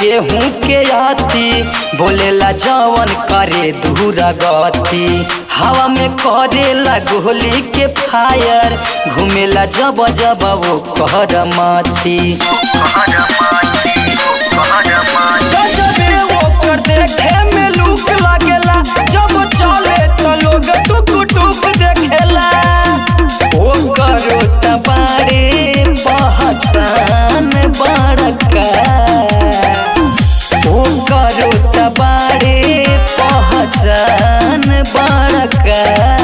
केहू के आती बोलेला जवन करे दूर गति हवा में करेला गोली के फायर घूमेला जब जब वो कहर मती गजबे ओकर देखे में लूक लागेला जब चले तो लोग टुक टुक देखेला ओकर तबारे पहचान बड़का ओकर तबारे पहचान बड़का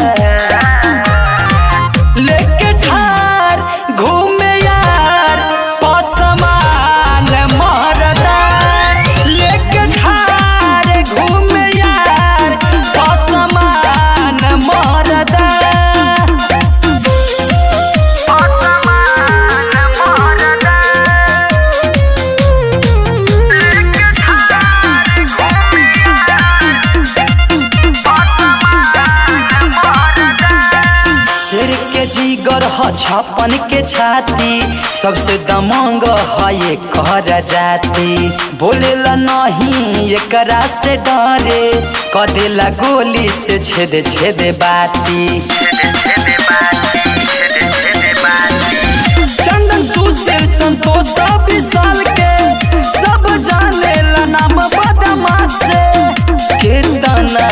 लेके ठार घूमे यार पसमान मरदा लेके ठार घूमे यार पसमान मरदा शेर के जीगर ह छप्पन के छाती सबसे दमंग है ये कर जाती बोलेला नहीं एकरा से डरे कदेला गोली से छेद छेद बाती चंदन सुशील संतोष विशाल के सब जाने ला नाम बदमाश से कितना